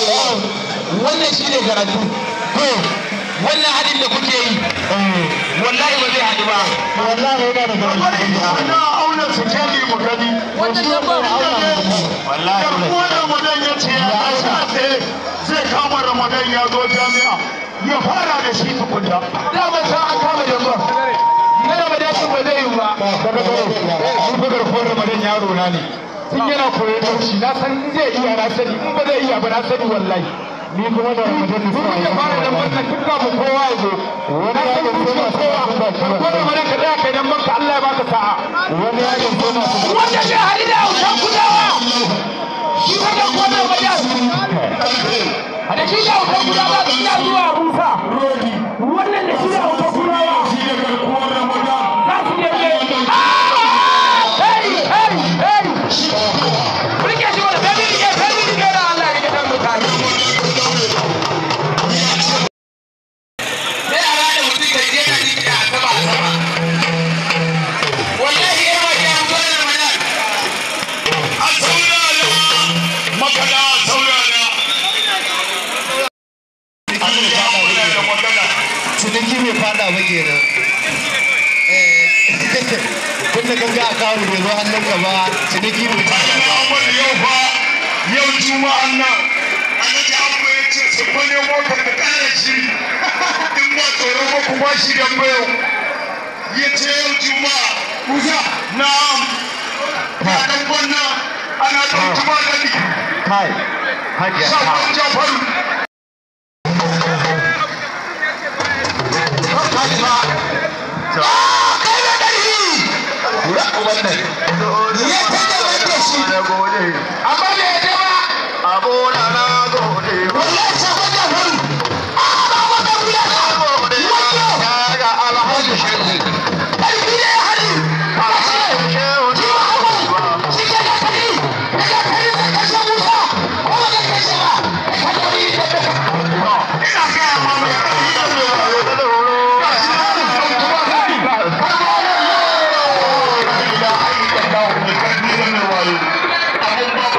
wannan shi ne karatu wannan hadin da kuke yi wallahi ba zai haɗu ba wallahi yana da gari na auna su keli mu gani wallahi garkuwa ramadan ya ce ya sa tsaye zai kama ramadan ya zo jami'a ya fara da shi tukunta da ba sa an kama da ba na ramadan sun ba zai yi ba daga gare shi bugar ko ramadan yaro na ne tun yana koyon taushi na san in zai iya na sani in ba zai iya ba na sani wallahi ni kuma da ramadan da Kuma ya fara da wannan tun kafin kowa ya zo. Na san kusurin kowa. Farko ramadan ka tsaya kai dan banka Allah ya baka sa'a. wani ya ga suna su wanda zai haɗu da hausan kudawa shi wannan kwanar wajen da shi da hausan kudawa suna zuwa rusa wannan da shi da hausan kudawa Shi da garkuwar ramadan. za su je ne hey hey hey rike shi wani femi rike femi rike da Allah rike kan mutane sai a rada mutum da je na rike a sama a sama wallahi ya ba ya zuwa da ramadan A saurara. Makala a saurara. Allah ya kula da magana. ciniki mai fada ba kenan kun da ganga a kawo bai zo hannun ka ba ciniki mai fada ba Muhammad yau fa yau juma'an nan Alhaji Abba ya ce su fa nemo ka ka kara shi in ba tsoro ba ku ba shi dan bayo ya ce yau juma'a kusa na'am ya dan gwanna ana dan tuma gani kai hajiya sabon jafaru kai da ƙarfi kura wannan ya ta da wanda shi amma bai yadda ba abona na gode wallahi sabon da faru a ba wanda kula da wato ga alhaji shehu ƙarfi ne ya hali a ce ji wa hawa shi ke da kari daga kari da kashe musa ko ba da kashe ba da kalori da daga ina ga ma mai ƙarfi da mai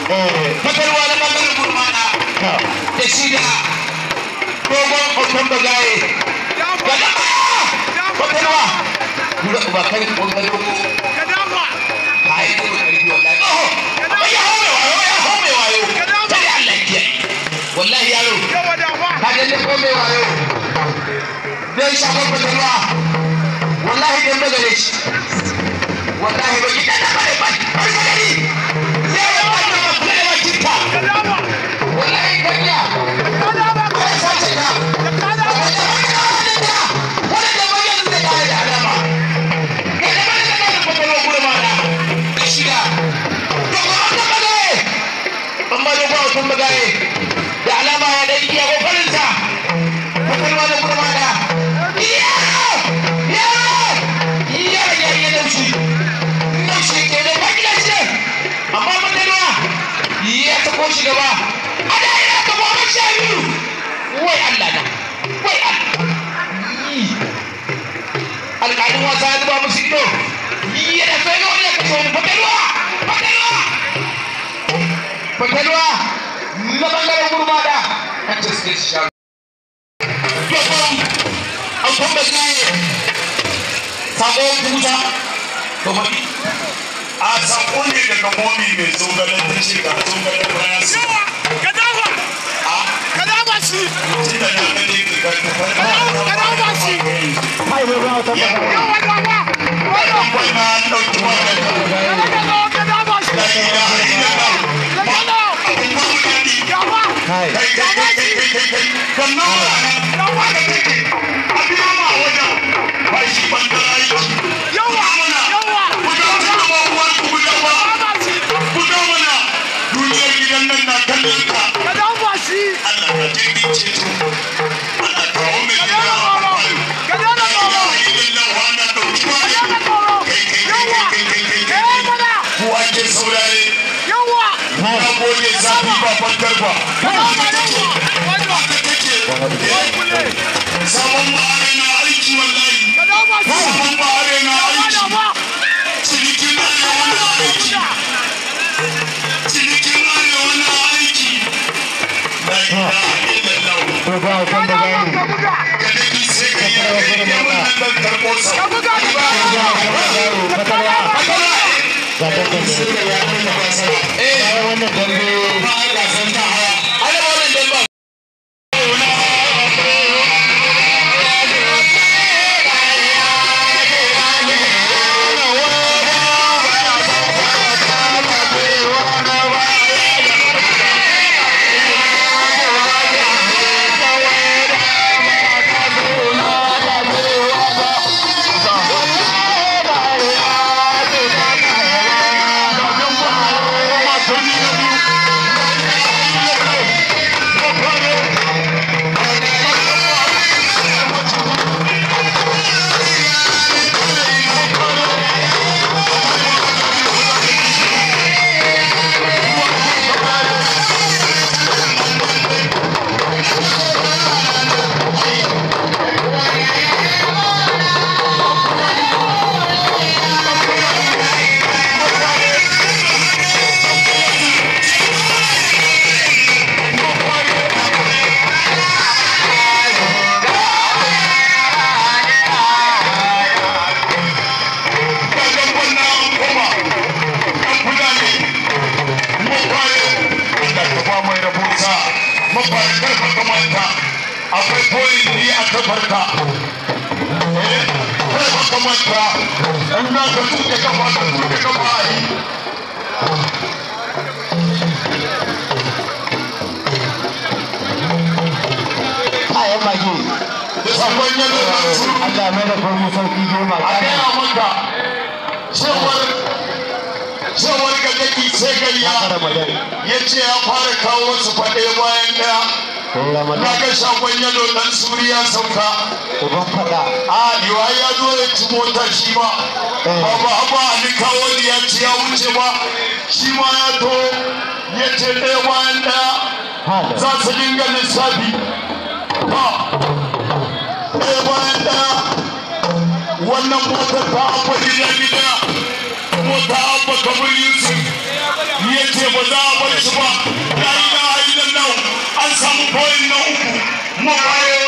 fatarwa na bangaren gurmana da shi da dogon hoton bagaye ga dama fatarwa ba kai bangaren ai ko karfi wallahi oh amma ya hau mai wayo ya hau mai wayo sai Allah ya kiyaye wallahi yaro ka dalle ko mai wayo dan shafar fatarwa wallahi dan bagare shi wallahi ba ki dana bare ba ba gari ya ba ba ba ba ba kinta wallahi kanya ko sace ka wanda ba yanzu da kai da alama kai da bare da kai fatarwa gurma da shiga to ko an bagare amma da ba sun bagare da alama ya da iya kokarin sa fatarwa da gurma da iya iya iya ya ya daushi daushi ke da bakila ce amma fatarwa ya ta ko shi gaba a da ina ka goma sha biyu wai Allah na wai Allah alƙalin wasa ya zuba musu ido yana so ya ga wani ya kashe wani fatalwa fatalwa fatalwa na bangaren gurmada an ce suke sha yau an kuma ne sako kuta to mafi a sako ne daga momi mai zogalen ta ce ga zogalen bayan su tunda na gani ga Hai bai ba ta ba. ɗan bai na an ɗauki wannan la ilaha illallah abin ba mu daɗi Hai. kai kai kai kai kai kai kai kan nawa nan haka take a biyo ma wajen ba shi ban da aiki mana ku da tunda ba uwan ku guda ba ku da mana duniyar gidan nan na kallon ka Allah ka jirgin ceto Allah kawo mai gida a faru la ilaha illallah na ɗauki wani kai kai kai kai kai kai kai kai ku ake saurare na gode zafi ba fankar ba haka take sabon ma'are na aiki wallahi sabon ma'are na aiki cinikin arewa na aiki cinikin arewa na aiki la ilaha illallah To ba ta ba ga ni. ka daki sai ka yi kai ne wannan dan karɓo sa Fatalwa. Ga ta ta ne. eh Ai wannan dambe. ba ga san ta hawa ana ba wannan dan ba Kagan wannan an koma ɗan fulani mafaye da kafa mai rabuta mafaye karfa kamanta akwai koyin ni a kafarka eh karfa kamanta in za ka tuke kafa ka tuke kafa a yi Ai magi. sabon yadda na turu Allah mai da komai sauki goma. a gaya maka cewar cewar ga daki sai gayya Ramadan. ya ce ya fara kawo wasu faɗe bayan ɗaya Ko na Ramadan. ga shagon yalo ɗan suriya sauka Uban fada. a yiwa ya zo ya ci mota shi ma ba ba ali kawo ya ci ya wuce ba shi ma ya to ya ce ɗaya bayan ɗaya Hada. za su dinga lissafi ba ɗaya bayan ɗaya wannan motar ta abba gida gida mota abba kamar yusuf ya ce ba za a bar shi ba ya yi na ainihin nan an samu koyin na uku mabayo